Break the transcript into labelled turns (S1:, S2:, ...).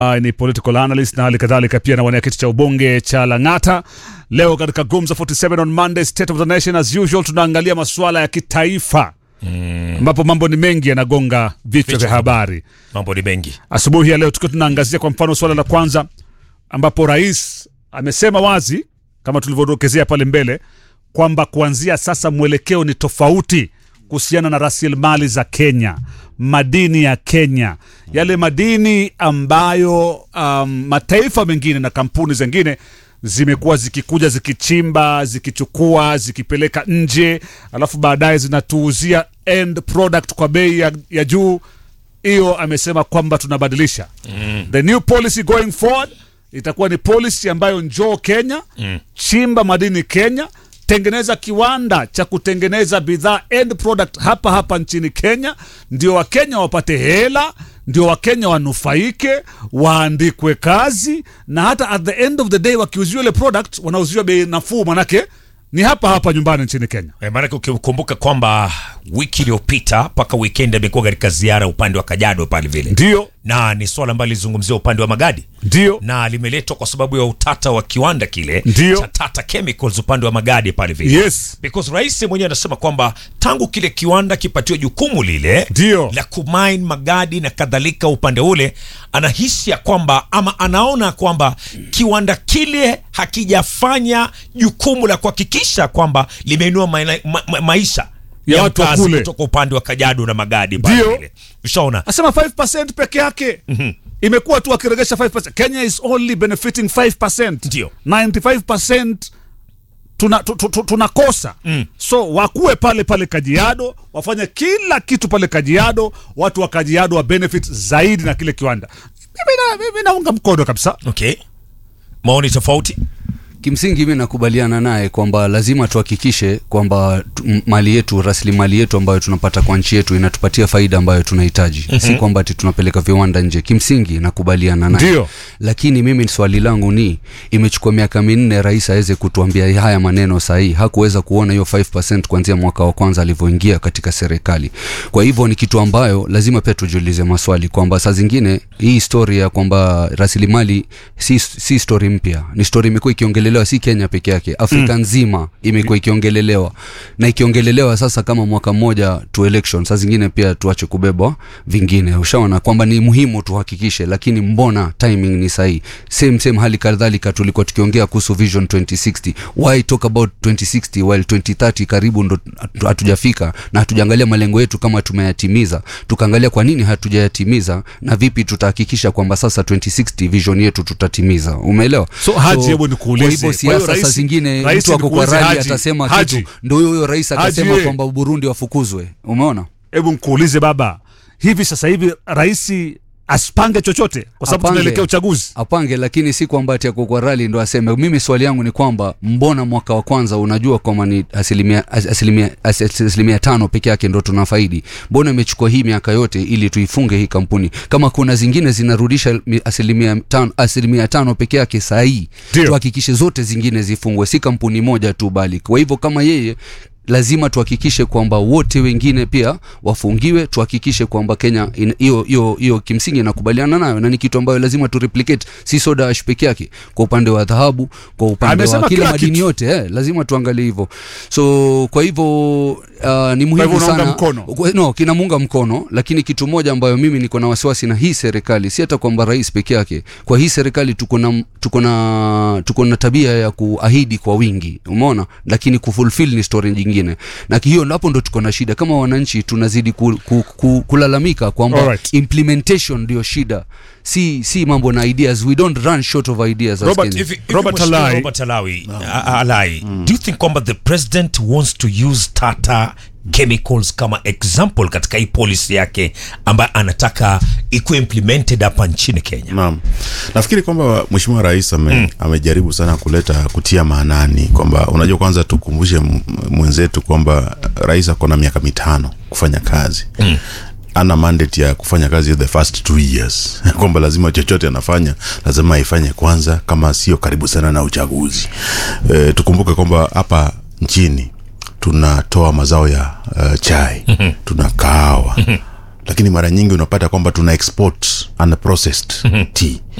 S1: Uh, ni political analyst na hali kadhalika pia anawania kiti cha ubunge cha Lang'ata. Leo katika Gumza 47 on Monday, State of the Nation as usual, tunaangalia masuala ya kitaifa ambapo mambo ni mengi yanagonga vichwa vya habari
S2: mambo ni mengi
S1: asubuhi ya leo, tukiwa tunaangazia kwa mfano suala la kwanza ambapo rais amesema wazi kama tulivyodokezea pale mbele kwamba kuanzia sasa mwelekeo ni tofauti kuhusiana na rasilimali za Kenya, madini ya Kenya, yale madini ambayo um, mataifa mengine na kampuni zingine zimekuwa zikikuja zikichimba zikichukua zikipeleka nje, alafu baadaye zinatuuzia end product kwa bei ya, ya juu. Hiyo amesema kwamba tunabadilisha mm. the new policy going forward itakuwa ni policy ambayo njoo Kenya mm. chimba madini Kenya, tengeneza kiwanda cha kutengeneza bidhaa end product hapa hapa nchini Kenya, ndio Wakenya wapate hela, ndio Wakenya wanufaike, waandikwe kazi, na hata at the end of the day wakiuziwa ile product wanauziwa bei nafuu, manake ni hapa hapa nyumbani nchini Kenya.
S2: e, maanake ukikumbuka kwamba wiki iliyopita mpaka weekend amekuwa katika ziara upande wa Kajiado pale vile
S1: Ndio,
S2: na ni swala ambalo lizungumzia upande wa magadi
S1: ndio,
S2: na limeletwa kwa sababu ya utata wa kiwanda kile
S1: Ndio.
S2: cha Tata Chemicals upande wa magadi pale vile
S1: yes,
S2: because rais mwenyewe anasema kwamba tangu kile kiwanda kipatiwe jukumu lile
S1: Ndio.
S2: la kumine magadi na kadhalika upande ule, anahisi ya kwamba ama anaona kwamba kiwanda kile hakijafanya jukumu la kuhakikisha kwamba limeinua ma ma ma maisha
S1: Ya watu wa
S2: mkazi
S1: kule.
S2: kutoka upande wa Kajiado na magadi pale
S1: Ndio.
S2: vile. Ushaona?
S1: asema 5% peke yake imekuwa tu akiregesha 5%. Kenya is only benefiting 5%.
S2: Ndio.
S1: 95% tuna, tu, tu, tu, tunakosa so wakuwe pale pale Kajiado wafanye kila kitu pale Kajiado, watu wa Kajiado wa benefit zaidi na kile kiwanda. Mimi na- mimi naunga mkono kabisa.
S2: Okay. Maoni tofauti?
S3: Kimsingi mi nakubaliana naye kwamba lazima tuhakikishe kwamba tu- m- mali yetu, rasilimali yetu ambayo tunapata kwa nchi yetu inatupatia faida ambayo tunahitaji, si kwamba ati tunapeleka viwanda nje. Kimsingi nakubaliana naye,
S1: Ndio.
S3: lakini mimi swali langu ni imechukua miaka minne rais aweze kutuambia haya maneno sahihi. Hakuweza kuona hiyo 5% kuanzia mwaka wa kwanza alivyoingia katika serikali. Kwa hivyo ni kitu ambayo lazima pia tujiulize maswali kwamba saa zingine hii story ya kwamba rasilimali si, si story mpya, ni story imekuwa ikiongelelewa si Kenya peke yake, Afrika nzima imekuwa ikiongelelewa na ikiongelelewa sasa kama mwaka mmoja to election. Saa zingine pia tuache kubebwa vingine, ushaona kwamba ni muhimu tuhakikishe, lakini mbona timing ni sahihi? Same same hali kadhalika tulikuwa tukiongea kuhusu vision 2060. Why talk about 2060 while 2030 karibu ndo hatu- hatujafika na hatujaangalia malengo yetu kama tumeyatimiza, tukaangalia kwa nini hatujayatimiza na vipi tutahakikisha kwamba sasa 2060 vision yetu tutatimiza. Umeelewa?
S1: So, Haji, hebu nikuulize.
S3: Kwa hivyo
S1: Kwa hiyo
S3: siasa saa
S1: rais-
S3: zingine
S1: rais
S3: mtu ako kwa
S1: nikuulize,
S3: rali
S1: Haji,
S3: atasema
S1: Haji.
S3: kitu, ndo huyo huyo rais akasema
S1: Haji,
S3: kwamba Burundi wafukuzwe. Umeona?
S1: Hebu nkuulize baba, hivi sasa hivi rais asipange chochote kwa sababu
S3: Apange.
S1: tunaelekea uchaguzi?
S3: apange lakini si kwamba ati ako kwa rali ndo aseme mimi swali yangu ni kwamba mbona mwaka wa kwanza unajua kwamba ni asilimia, as- asilimia, as- asilimia tano peke yake ndo tunafaidi mbona imechukua hii miaka yote ili tuifunge hii kampuni kama kuna zingine zinarudisha mi- asilimia tano, asilimia tano peke yake sahii
S1: Ndio.
S3: tuhakikishe zote zingine zifungwe si kampuni moja tu bali kwa hivyo kama yeye lazima tuhakikishe kwamba wote wengine pia wafungiwe tuhakikishe kwamba kenya in- hiyo hiyo hiyo kimsingi inakubaliana nayo na ni kitu ambayo lazima tu replicate si soda ash peke yake kwa upande wa dhahabu kwa upande
S1: Amesema
S3: wa kila
S1: kila
S3: madini
S1: kitu.
S3: yote eh, lazima tuangalie hivyo so kwa hivyo uh, ni muhimu
S1: unaunga
S3: sana
S1: mkono?
S3: Kwa- no kinamuunga mkono lakini kitu moja ambayo mimi niko na wasiwasi na hii serikali si hata kwamba rais peke yake kwa hii serikali tuko na tuko na tuko na tabia ya kuahidi kwa wingi umeona lakini kufulfill ni story nyingine na hiyo hapo ndo tuko na shida kama wananchi tunazidi ku, ku, ku, kulalamika kwamba
S1: Alright.
S3: implementation ndio shida si si mambo na ideas we don't run short of ideas as
S1: Robert,
S3: Kenya.
S2: Hivi- hivi
S1: Robert
S2: Mheshimiwa
S1: Alai.
S2: Robert Alawi, A- A- Alai, do you think kwamba the president wants to use Tata Chemicals kama example katika hii policy yake ambayo anataka ikuwe implemented hapa nchini Kenya?
S4: Naam, nafikiri kwamba mheshimiwa rais ame, amejaribu sana kuleta kutia maanani kwamba unajua, kwanza tukumbushe m- mwenzetu kwamba rais ako na miaka mitano kufanya kazi mm. ana mandate ya kufanya kazi the first two years kwamba lazima chochote anafanya lazima aifanye kwanza, kama sio karibu sana na uchaguzi. E, tukumbuke kwamba hapa nchini tunatoa mazao ya uh, chai tuna kahawa lakini mara nyingi unapata kwamba tuna export unprocessed tea